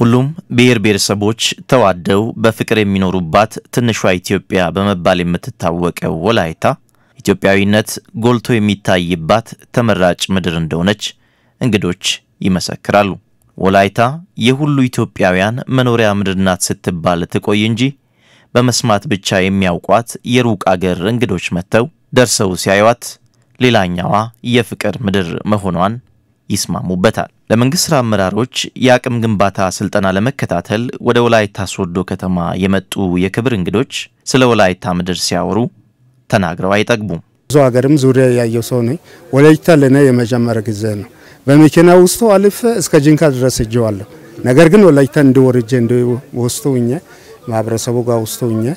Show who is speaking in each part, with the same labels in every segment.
Speaker 1: ሁሉም ብሔር ብሔረሰቦች ተዋደው በፍቅር የሚኖሩባት ትንሿ ኢትዮጵያ በመባል የምትታወቀው ወላይታ ኢትዮጵያዊነት ጎልቶ የሚታይባት ተመራጭ ምድር እንደሆነች እንግዶች ይመሰክራሉ። ወላይታ የሁሉ ኢትዮጵያውያን መኖሪያ ምድር ናት ስትባል ትቆይ እንጂ በመስማት ብቻ የሚያውቋት የሩቅ አገር እንግዶች መጥተው ደርሰው ሲያዩዋት ሌላኛዋ የፍቅር ምድር መሆኗን ይስማሙበታል። ለመንግሥት ሥራ አመራሮች የአቅም ግንባታ ሥልጠና ለመከታተል ወደ ወላይታ ሶዶ ከተማ የመጡ የክብር እንግዶች ስለ ወላይታ ምድር ሲያወሩ ተናግረው አይጠግቡም።
Speaker 2: ብዙ ሀገርም ዙሪያ ያየው ሰው ነኝ። ወላይታ ለእኔ የመጀመሪያ ጊዜ ነው። በመኪና ውስጡ አልፌ እስከ ጂንካ ድረስ እጀዋለሁ። ነገር ግን ወላይታ እንዲወርጄ እንዲወስቶ ሁኜ ማህበረሰቡ ጋር ውስቶ ሁኜ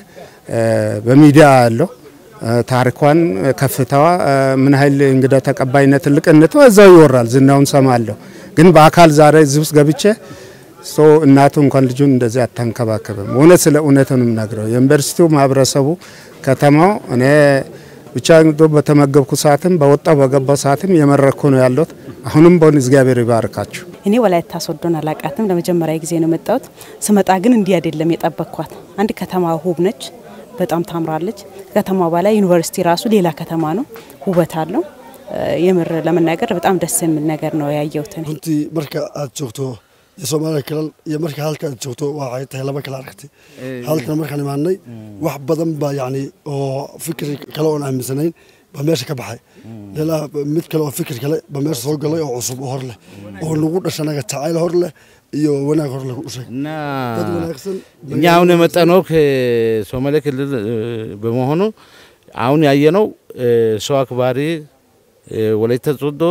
Speaker 2: በሚዲያ ያለው ታሪኳን ከፍታዋ ምን ያህል እንግዳ ተቀባይነት ትልቅነቷ እዛው ይወራል፣ ዝናውን ሰማለሁ። ግን በአካል ዛሬ እዚህ ውስጥ ገብቼ ሰው እናቱ እንኳን ልጁን እንደዚህ አታንከባከብም። እውነት ስለ እውነት ነው የምነግረው። የዩኒቨርሲቲው ማህበረሰቡ፣ ከተማው እኔ ብቻ በተመገብኩ ሰዓትም በወጣው በገባው ሰዓትም የመረኩ ነው ያለሁት። አሁንም በሆን እግዚአብሔር ይባርካችሁ።
Speaker 3: እኔ ወላይታ ሶዶን አላቃትም። ለመጀመሪያ ጊዜ ነው የመጣሁት። ስመጣ ግን እንዲህ አይደለም የጠበቅኳት። አንድ ከተማ ውብ ነች፣ በጣም ታምራለች። ከተማ በላይ ዩኒቨርሲቲ ራሱ ሌላ ከተማ ነው፣ ውበት አለው። የምር ለመናገር በጣም ደስ የሚል ነገር ነው ያየሁት።
Speaker 4: runtii marka aad joogto soomaaliya kalal iyo marka halka aad joogto waxay tahay laba kala aragtay halkana markaan imaanay wax badan baa yani oo fikir kale oon aaminsanayn baa meesha ka baxay ilaa mid kale oo fikir kale baa meesha soo galay oo cusub oo hor leh oo nagu dhasha naga jacayl hor leh iyo wanaag hor leh ku dhashay
Speaker 5: እና
Speaker 4: dad wanaagsan
Speaker 5: እኛ አሁን የመጣነው ከሶማሌ ክልል በመሆኑ አሁን ያየነው ሰው አክባሪ ወላይታ ሶዶ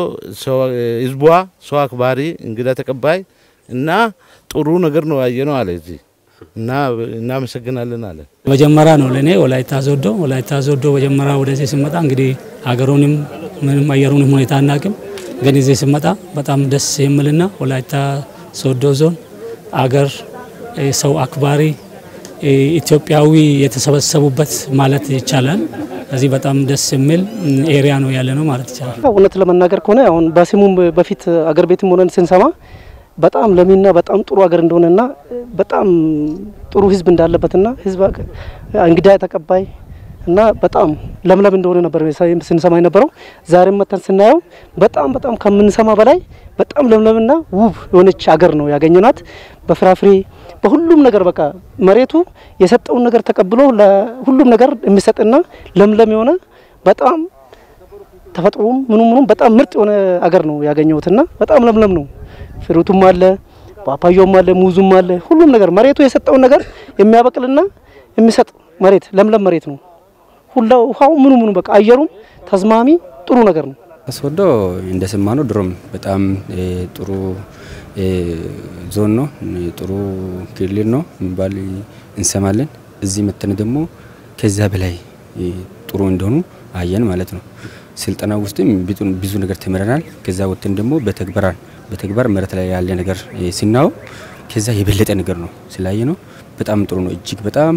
Speaker 5: ህዝቧ ሰው አክባሪ እንግዳ ተቀባይ እና ጥሩ ነገር ነው ያየነው አለ እዚህ እና እናመሰግናለን አለ።
Speaker 6: መጀመሪያ ነው ለእኔ ወላይታ ሶዶ። ወላይታ ሶዶ መጀመሪያ ወደዚህ ስመጣ እንግዲህ ሀገሩንም ምንም አየሩንም ሁኔታ አናቅም፣ ግን እዚህ ስመጣ በጣም ደስ የሚልና ወላይታ ሶዶ ዞን አገር ሰው አክባሪ ኢትዮጵያዊ የተሰበሰቡበት ማለት ይቻላል። እዚህ በጣም ደስ የሚል ኤሪያ ነው ያለ ነው ማለት ይቻላል።
Speaker 7: እውነት ለመናገር ከሆነ አሁን በስሙም በፊት አገር ቤትም ሆነን ስንሰማ በጣም ለሚና በጣም ጥሩ ሀገር እንደሆነና በጣም ጥሩ ህዝብ እንዳለበትና ህዝብ እንግዳ ተቀባይ እና በጣም ለምለም እንደሆነ ነበር ስንሰማ የነበረው። ዛሬም መተን ስናየው በጣም በጣም ከምንሰማ በላይ በጣም ለምለምና ውብ የሆነች ሀገር ነው ያገኘናት። በፍራፍሬ በሁሉም ነገር በቃ መሬቱ የሰጠውን ነገር ተቀብሎ ለሁሉም ነገር የሚሰጥና ለምለም የሆነ በጣም ተፈጥሮም ምኑ ምኑም በጣም ምርጥ የሆነ አገር ነው ያገኘሁትና በጣም ለምለም ነው። ፍሩቱም አለ፣ ፓፓያውም አለ፣ ሙዙም አለ። ሁሉም ነገር መሬቱ የሰጠውን ነገር የሚያበቅልና የሚሰጥ መሬት ለምለም መሬት ነው። ሁላ ውሃው ምኑ ምኑ በቃ አየሩም ተስማሚ ጥሩ ነገር ነው።
Speaker 8: ሶዶ እንደሰማ ነው ድሮም በጣም ጥሩ ዞን ነው፣ ጥሩ ክልል ነው የሚባል እንሰማለን። እዚህ መተን ደግሞ ከዛ በላይ ጥሩ እንደሆኑ አየን ማለት ነው። ስልጠና ውስጥም ብዙ ነገር ተምረናል። ከዛ ወጥተን ደግሞ በተግበራል በተግባር መሬት ላይ ያለ ነገር ሲናየው ከዛ የበለጠ ነገር ነው ስላየ ነው በጣም ጥሩ ነው። እጅግ በጣም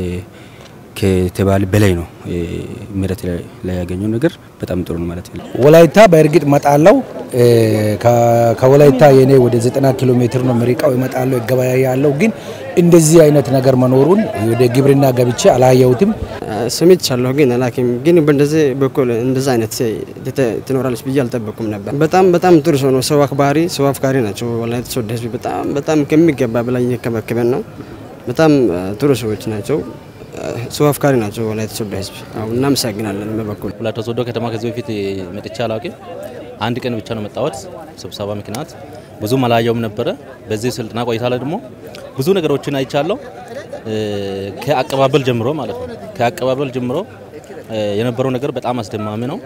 Speaker 8: ከተባለ በላይ ነው መሬት ላይ ያገኘው ነገር በጣም ጥሩ ነው ማለት ነው።
Speaker 9: ወላይታ በእርግጥ እመጣለሁ። ከወላይታ የኔ ወደ 90 ኪሎ ሜትር ነው ምሪቃው እመጣለሁ፣ እገበያያለሁ። ግን እንደዚህ አይነት ነገር መኖሩን ወደ ግብርና ገብቼ አላየሁትም።
Speaker 10: ሰምቻለሁ ግን አላውቅም። ግን በእንደዚህ በኩል እንደዚህ አይነት ትኖራለች ብዬ አልጠበኩም ነበር። በጣም በጣም ጥሩ ሰው ነው። ሰው አክባሪ፣ ሰው አፍቃሪ ናቸው። ወላይታ ሶዶ ህዝብ በጣም በጣም ከሚገባ በላይ እየከበከበን ነው። በጣም ጥሩ ሰዎች ናቸው። ሰው አፍቃሪ ናቸው። ወላይታ ሶዶ ህዝብ አሁን እናመሰግናለን። በበኩል
Speaker 11: ወላይታ ሶዶ ከተማ ከዚህ በፊት መጥቼ አላውቅም። አንድ ቀን ብቻ ነው መጣሁት ስብሰባ ምክንያት ብዙም አላየውም ነበረ። በዚህ ስልጠና ቆይታ ላይ ደግሞ ብዙ ነገሮችን አይቻለሁ። ከአቀባበል ጀምሮ ማለት ነው። ከአቀባበል ጀምሮ የነበረው ነገር በጣም አስደማሚ ነው።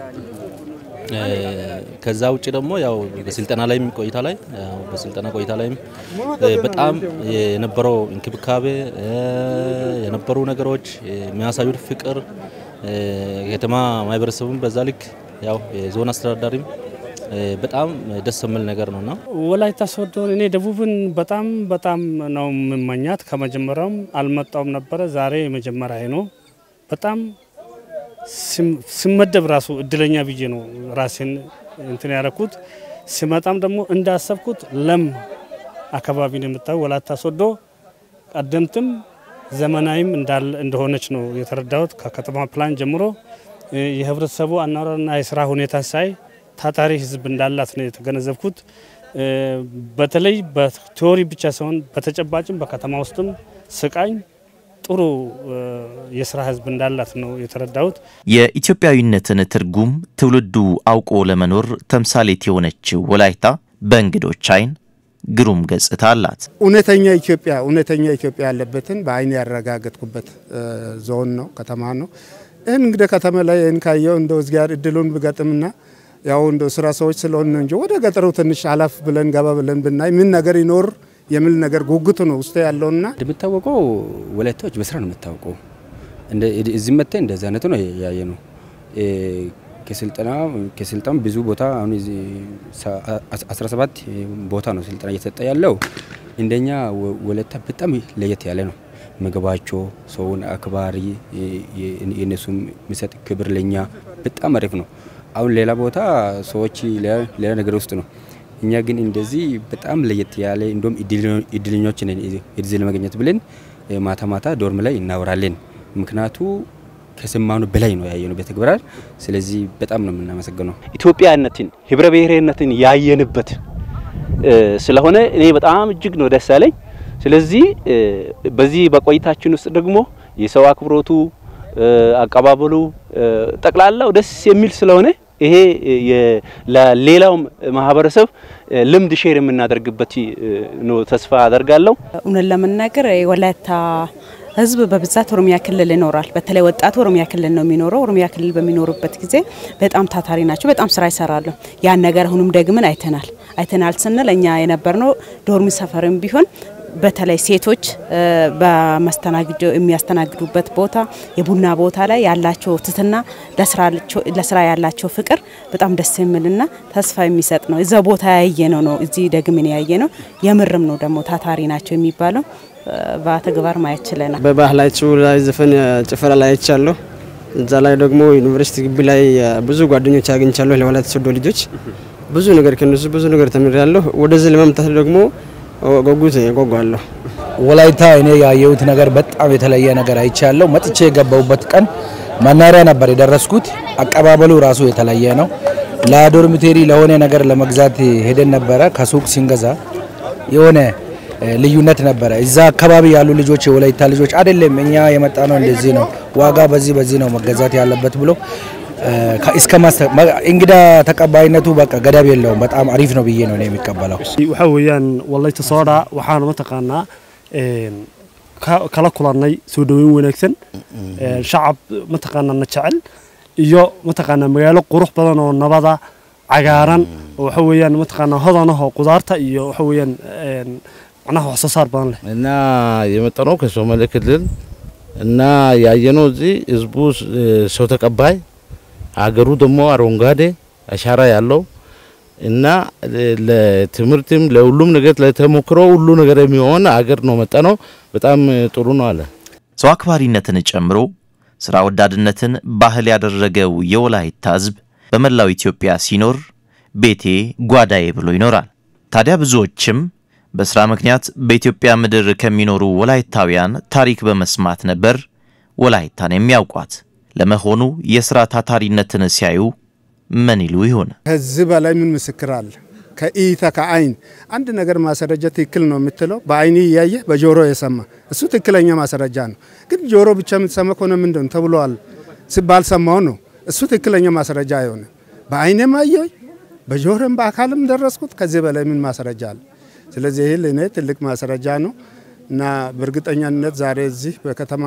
Speaker 11: ከዛ ውጭ ደግሞ ያው በስልጠና ላይም ቆይታ ላይ በስልጠና ቆይታ ላይም በጣም የነበረው እንክብካቤ የነበሩ ነገሮች የሚያሳዩት ፍቅር ከተማ ማህበረሰቡም በዛ ልክ ያው የዞን አስተዳዳሪም በጣም ደስ የሚል ነገር ነውና
Speaker 6: ወላይታ ሶዶን እኔ ደቡብን በጣም በጣም ነው የምመኛት። ከመጀመሪያውም አልመጣውም ነበረ። ዛሬ የመጀመሪያ ነው። በጣም ስመደብ ራሱ እድለኛ ብዬ ነው ራሴን እንትን ያረኩት። ሲመጣም ደግሞ እንዳሰብኩት ለም
Speaker 12: አካባቢ ነው የምታየው። ወላይታ ሶዶ ቀደምትም ዘመናዊም እንደሆነች ነው የተረዳሁት። ከከተማ ፕላን ጀምሮ የህብረተሰቡ አኗኗርና የስራ ሁኔታ ሳይ ታታሪ ህዝብ እንዳላት ነው የተገነዘብኩት። በተለይ በቲዎሪ ብቻ ሳይሆን በተጨባጭም በከተማ ውስጥም ስቃኝ ጥሩ የስራ ህዝብ እንዳላት ነው የተረዳሁት።
Speaker 1: የኢትዮጵያዊነትን ትርጉም ትውልዱ አውቆ ለመኖር ተምሳሌት የሆነችው ወላይታ በእንግዶች አይን ግሩም ገጽታ አላት።
Speaker 2: እውነተኛ ኢትዮጵያ እውነተኛ ኢትዮጵያ ያለበትን በአይን ያረጋገጥኩበት ዞን ነው፣ ከተማ ነው። ይህን እንግዲህ ከተማ ላይ ይህን ካየው እንደው እዝጋር እድሉን ብገጥምና ያው እንደ ስራ ሰዎች ስለሆን ነው እንጂ ወደ ገጠሩ ትንሽ አላፍ ብለን ገባ ብለን ብናይ ምን ነገር ይኖር የሚል ነገር ጉጉቱ ነው ውስጥ ያለውና
Speaker 8: እንደሚታወቀው ወላይታዎች በስራ ነው የምታወቀው። እዚህ መጥተህ እንደዚህ አይነቱ ነው ያየ ነው። ከስልጠና ከስልጣን ብዙ ቦታ አሁን 17 ቦታ ነው ስልጠና እየተሰጠ ያለው። እንደኛ ወላይታ በጣም ለየት ያለ ነው። ምግባቸው፣ ሰውን አክባሪ፣ የነሱም የሚሰጥ ክብር ለኛ በጣም አሪፍ ነው። አሁን ሌላ ቦታ ሰዎች ሌላ ነገር ውስጥ ነው። እኛ ግን እንደዚህ በጣም ለየት ያለ እንደም እድለኞች ነን እዚህ ለመገኘት ብለን ማታ ማታ ዶርም ላይ እናወራለን። ምክንያቱ ከሰማኑ በላይ ነው ያየነው በተግባር። ስለዚህ በጣም ነው የምናመሰግነው።
Speaker 13: ኢትዮጵያነትን ህብረ ብሔርነትን ያየንበት ስለሆነ እኔ በጣም እጅግ ነው ደስ ያለኝ። ስለዚህ በዚህ በቆይታችን ውስጥ ደግሞ የሰው አክብሮቱ፣ አቀባበሉ ጠቅላላው ደስ የሚል ስለሆነ ይሄ ለሌላው ማህበረሰብ ልምድ ሼር የምናደርግበት ነው ተስፋ አደርጋለሁ።
Speaker 3: እውነት ለመናገር የወላይታ ህዝብ በብዛት ኦሮሚያ ክልል ይኖራል። በተለይ ወጣቱ ኦሮሚያ ክልል ነው የሚኖረው። ኦሮሚያ ክልል በሚኖሩበት ጊዜ በጣም ታታሪ ናቸው፣ በጣም ስራ ይሰራሉ። ያን ነገር አሁንም ደግምን አይተናል። አይተናል ስንል እኛ የነበርነው ዶርሚ ሰፈርም ቢሆን በተለይ ሴቶች በመስተናግዶ የሚያስተናግዱበት ቦታ የቡና ቦታ ላይ ያላቸው ትትና ለስራ ያላቸው ፍቅር በጣም ደስ የሚልና ተስፋ የሚሰጥ ነው። እዛ ቦታ ያየ ነው ነው እዚህ ደግምን ያየ ነው። የምርም ነው ደግሞ ታታሪ ናቸው የሚባለው በተግባር ማየት ችለናል።
Speaker 10: በባህላችሁ ላይ ዘፈን ጭፈራ ላይ አይቻለሁ። እዛ ላይ ደግሞ ዩኒቨርሲቲ ግቢ ላይ ብዙ ጓደኞች አግኝቻለሁ። ለወላይታ ሶዶ ልጆች ብዙ ነገር ከነሱ ብዙ ነገር ተምሬያለሁ። ወደዚህ ለመምጣት ደግሞ ጉጉት ጓጓለሁ።
Speaker 9: ወላይታ እኔ ያየሁት ነገር በጣም የተለየ ነገር አይቻለሁ። መጥቼ የገባሁበት ቀን መናሪያ ነበር የደረስኩት። አቀባበሉ ራሱ የተለየ ነው። ለዶርሚቴሪ ለሆነ ነገር ለመግዛት ሄደን ነበረ። ከሱቅ ሲንገዛ የሆነ ልዩነት ነበረ። እዛ አካባቢ ያሉ ልጆች የወላይታ ልጆች አይደለም እኛ የመጣ ነው እንደዚህ ነው ዋጋ በዚህ በዚህ ነው መገዛት ያለበት ብሎ እስከ እንግዳ ተቀባይነቱ በቃ ገደብ የለውም። በጣም አሪፍ ነው ብዬ ነው የሚቀበለው።
Speaker 14: waxa weeyaan walayta soodha waxaan mataqaanaa kala kulannay soo dhaweyn wanaagsan shacab mataqaanaa na jecel iyo mataqaanaa magaalo qurux badan oo nabada cagaaran oo waxa weeyaan mataqaanaa hodan ah oo qudaarta iyo waxa weeyaan macnaha wax soo saar badan leh
Speaker 5: እና የመጣነው ከሶማሌ ክልል እና ያየነው እዚህ ህዝቡ ሰው ተቀባይ አገሩ ደግሞ አረንጓዴ አሻራ ያለው እና ለትምህርትም ለሁሉም ነገር ለተሞክሮ ሁሉ ነገር የሚሆን አገር ነው መጣ ነው። በጣም ጥሩ ነው አለ።
Speaker 1: ሰው አክባሪነትን ጨምሮ ስራ ወዳድነትን ባህል ያደረገው የወላይታ ህዝብ በመላው ኢትዮጵያ ሲኖር ቤቴ ጓዳዬ ብሎ ይኖራል። ታዲያ ብዙዎችም በስራ ምክንያት በኢትዮጵያ ምድር ከሚኖሩ ወላይታውያን ታሪክ በመስማት ነበር ወላይታን የሚያውቋት። ለመሆኑ የስራ ታታሪነትን ሲያዩ ምን ይሉ ይሆን?
Speaker 2: ከዚህ በላይ ምን ምስክር አለ? ከእይታ ከአይን አንድ ነገር ማስረጃ ትክክል ነው የምትለው በአይን እያየ በጆሮ የሰማ እሱ ትክክለኛ ማስረጃ ነው። ግን ጆሮ ብቻ የምትሰማ ከሆነ ምንድን ተብሏል ሲባል ሰማው ነው እሱ ትክክለኛ ማስረጃ አይሆንም። በአይኔም አየሁኝ በጆሮም በአካልም ደረስኩት። ከዚህ በላይ ምን ማስረጃ አለ? ስለዚህ ይህ ለእኔ ትልቅ ማስረጃ ነው እና በእርግጠኛነት ዛሬ እዚህ በከተማ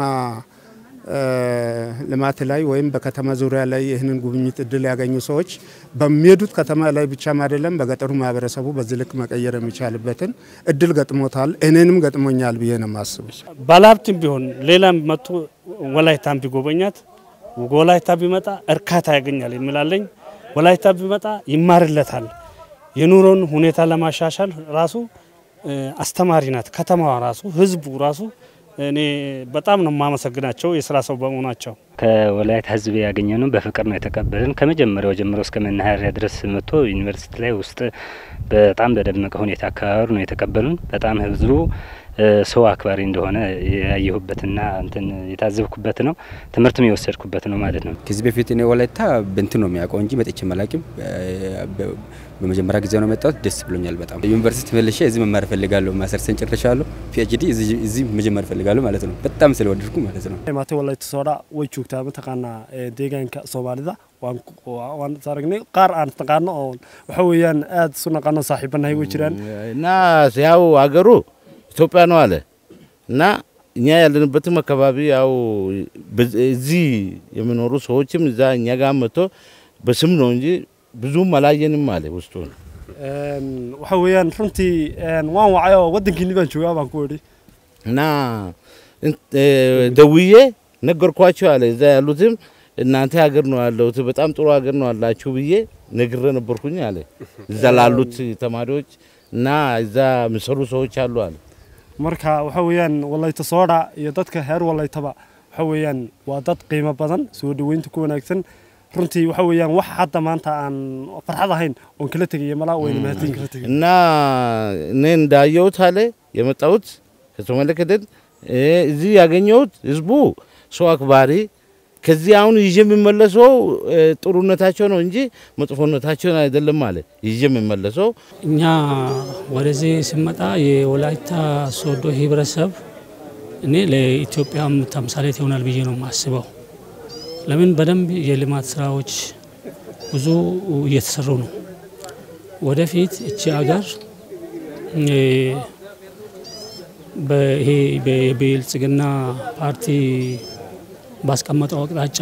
Speaker 2: ልማት ላይ ወይም በከተማ ዙሪያ ላይ ይህንን ጉብኝት እድል ያገኙ ሰዎች በሚሄዱት ከተማ ላይ ብቻም አይደለም በገጠሩ ማህበረሰቡ በዚህ ልክ መቀየር የሚቻልበትን እድል ገጥሞታል። እኔንም ገጥሞኛል ብዬ ነው የማስበው።
Speaker 12: ባለሀብትም ቢሆን ሌላም መጥቶ ወላይታን ቢጎበኛት ወላይታ ቢመጣ እርካታ ያገኛል የሚላለኝ ወላይታ ቢመጣ ይማርለታል። የኑሮን ሁኔታ ለማሻሻል ራሱ አስተማሪ ናት። ከተማዋ ራሱ ህዝቡ ራሱ እኔ በጣም ነው የማመሰግናቸው የስራ ሰው በመሆናቸው።
Speaker 15: ከወላይታ ህዝብ ያገኘ ነው በፍቅር ነው የተቀበልን። ከመጀመሪያው ጀምሮ እስከ መናኸሪያ ድረስ መጥቶ ዩኒቨርሲቲ ላይ ውስጥ በጣም በደመቀ ሁኔታ አከባበሩ ነው የተቀበሉን። በጣም ህዝቡ ሰው አክባሪ እንደሆነ ያየሁበትና እንትን የታዘብኩበት ነው። ትምህርትም የወሰድኩበት ነው ማለት ነው።
Speaker 8: ከዚህ በፊት እኔ ወላይታ በእንትን ነው የሚያውቀው እንጂ መጥቼ መላቂም በመጀመሪያ ጊዜ ነው መጣሁት። ደስ ብሎኛል በጣም። ዩኒቨርሲቲ መልሼ እዚህ መማር እፈልጋለሁ። ማስተርሴን ጨርሻለሁ። ፒኤችዲ እዚህ መጀመር እፈልጋለሁ ማለት ነው። በጣም ስለወደድኩ ማለት ነው።
Speaker 14: maate walayta soodha way joogtaa mataqaanaa deegaanka soomaalida waan waan aragnay qaar aan taqaano oo waxa weeyaan aad isu naqaano saaxiibanahay way jiraan
Speaker 5: እና ያው አገሩ ኢትዮጵያ ነው አለ እና እኛ ያለንበትም አካባቢ ያው እዚህ የሚኖሩ ሰዎችም እዛ እኛ ጋር መጥቶ በስም ነው እንጂ ብዙም አላየንም አለ ውስጡ
Speaker 14: waxa weeyaan runtii waan wacay oo waddankiini baan joogaa baan ku idhi
Speaker 5: እና ደውዬ ነገርኳቸው አለ እዛ ያሉትም እናንተ ሀገር ነው ያለሁት በጣም ጥሩ ሀገር ነው አላችሁ ብዬ ነግሬ ነበርኩኝ አለ እዛ ላሉት ተማሪዎች እና እዛ የሚሰሩ ሰዎች አሉ አለ
Speaker 14: marka waxa weeyaan walayta soodha iyo dadka heer walaytaba waxa weeyaan waa dad qiimo badan soo dhaweynta ku wanaagsan runtii waxa weeyaan wax hadda maanta aan farxad ahayn oon kala tegaya malaa wayna mahadin kala tegay
Speaker 5: እና እኔ እንዳየሁት አለ የመጣሁት ከሶማሌ ክልል እዚህ ያገኘሁት ህዝቡ ሰው አክባሪ ከዚህ አሁን ይዤ የሚመለሰው ጥሩነታቸው ነው እንጂ መጥፎነታቸውን አይደለም አለ ይዤ የሚመለሰው
Speaker 6: እኛ ወደዚህ ስመጣ የወላይታ ሶዶ ህብረተሰብ እኔ ለኢትዮጵያም ተምሳሌት ይሆናል ብዬ ነው የማስበው። ለምን በደንብ የልማት ስራዎች ብዙ እየተሰሩ ነው። ወደፊት እቺ ሀገር ይሄ የብልጽግና ፓርቲ ባስቀመጠው አቅጣጫ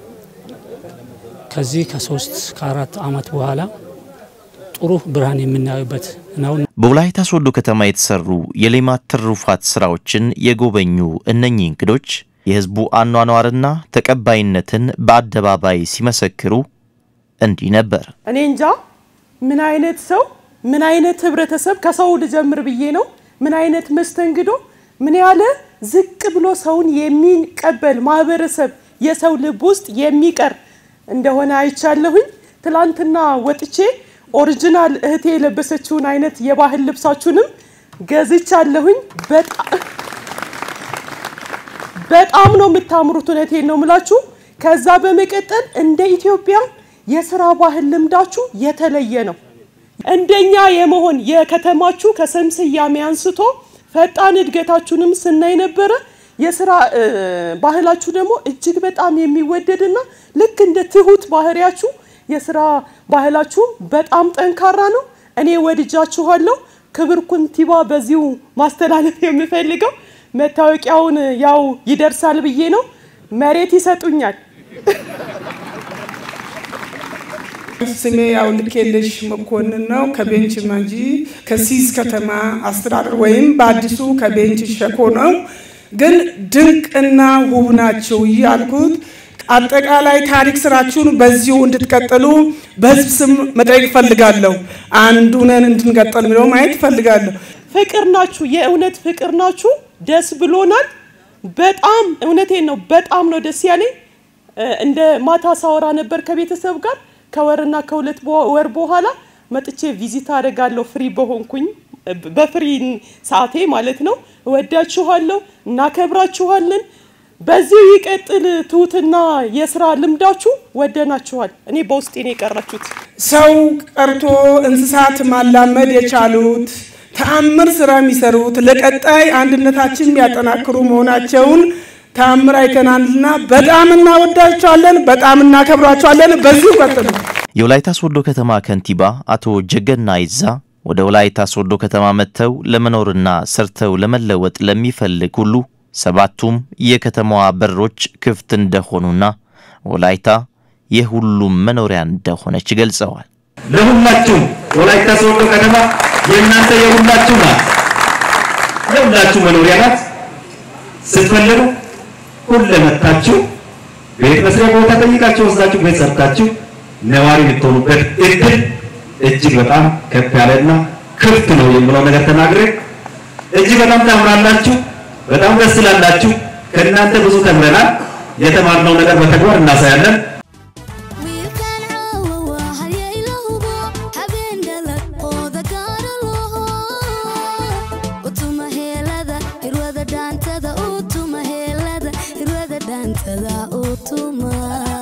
Speaker 6: ከዚህ ከሶስት ከአራት አመት በኋላ ጥሩ ብርሃን የምናዩበት ነው።
Speaker 1: በወላይታ ሶዶ ከተማ የተሰሩ የሌማት ትሩፋት ስራዎችን የጎበኙ እነኚህ እንግዶች የህዝቡ አኗኗርና ተቀባይነትን በአደባባይ ሲመሰክሩ እንዲህ ነበር።
Speaker 16: እኔ እንጃ ምን አይነት ሰው ምን አይነት ህብረተሰብ ከሰው ልጀምር ብዬ ነው። ምን አይነት መስተንግዶ ምን ያለ ዝቅ ብሎ ሰውን የሚቀበል ማህበረሰብ የሰው ልብ ውስጥ የሚቀር እንደሆነ አይቻለሁኝ። ትላንትና ወጥቼ ኦሪጂናል እህቴ የለበሰችውን አይነት የባህል ልብሳችሁንም ገዝቻለሁኝ። በጣም ነው የምታምሩት። እውነቴን ነው የምላችሁ። ከዛ በመቀጠል እንደ ኢትዮጵያ የስራ ባህል ልምዳችሁ የተለየ ነው። እንደኛ የመሆን የከተማችሁ ከስም ስያሜ አንስቶ ፈጣን እድገታችሁንም ስናይ ነበረ። የስራ ባህላችሁ ደግሞ እጅግ በጣም የሚወደድና ልክ እንደ ትሁት ባህሪያችሁ የስራ ባህላችሁ በጣም ጠንካራ ነው። እኔ ወድጃችኋለሁ። ክብር ኩንቲባ በዚሁ ማስተላለፍ የምፈልገው መታወቂያውን ያው ይደርሳል ብዬ ነው። መሬት ይሰጡኛል።
Speaker 17: ስሜ ያው ልኬልሽ መኮንን ነው። ከቤንች ማጂ ከሲስ ከተማ አስተዳደር ወይም በአዲሱ ከቤንች ሸኮ ነው። ግን ድንቅና ውብ ናቸው እያልኩት አጠቃላይ ታሪክ ስራችሁን በዚሁ እንድትቀጥሉ በህዝብ ስም መጠየቅ እፈልጋለሁ። አንድ ሁነን እንድንቀጥል የሚለው ማየት እፈልጋለሁ።
Speaker 16: ፍቅር ናችሁ፣ የእውነት ፍቅር ናችሁ። ደስ ብሎናል። በጣም እውነቴን ነው። በጣም ነው ደስ ያለኝ። እንደ ማታ ሳወራ ነበር ከቤተሰብ ጋር ከወርና ከሁለት ወር በኋላ መጥቼ ቪዚት አደርጋለሁ ፍሪ በሆንኩኝ በፍሪ ሰዓቴ ማለት ነው። እወዳችኋለሁ፣ እናከብራችኋለን። በዚህ ይቀጥል ትሁትና የስራ ልምዳችሁ ወደናችኋል። እኔ በውስጤ ነው የቀራችሁት።
Speaker 17: ሰው ቀርቶ እንስሳት ማላመድ የቻሉት ተአምር ስራ የሚሰሩት ለቀጣይ አንድነታችን የሚያጠናክሩ መሆናቸውን ተአምር አይተናልና በጣም እናወዳቸዋለን፣ በጣም እናከብራቸዋለን። በዚሁ ቀጥሉ።
Speaker 1: የወላይታ ሶዶ ከተማ ከንቲባ አቶ ጀገና ይዛ ወደ ወላይታ ሶዶ ከተማ መጥተው ለመኖርና ሰርተው ለመለወጥ ለሚፈልግ ሁሉ ሰባቱም የከተማዋ በሮች ክፍት እንደሆኑና ወላይታ የሁሉም መኖሪያ እንደሆነች ገልጸዋል።
Speaker 18: ለሁላችሁም ወላይታ ሶዶ ከተማ የእናንተ የሁላችሁ ናት፣ የሁላችሁ መኖሪያ ናት። ስትፈልጉ ሁሌ መጥታችሁ ቤት መስሪያ ቦታ ጠይቃችሁ ወስዳችሁ ቤት ሰርታችሁ ነዋሪ የምትሆኑበት እድል እጅግ በጣም ከፍ ያለና ክፍት ነው የምለው ነገር ተናግሬ እጅግ በጣም ታምራላችሁ። በጣም ደስ ስላላችሁ ከእናንተ ብዙ ተምረናል። የተማርነው ነገር በተግባር እናሳያለን።
Speaker 19: Utuma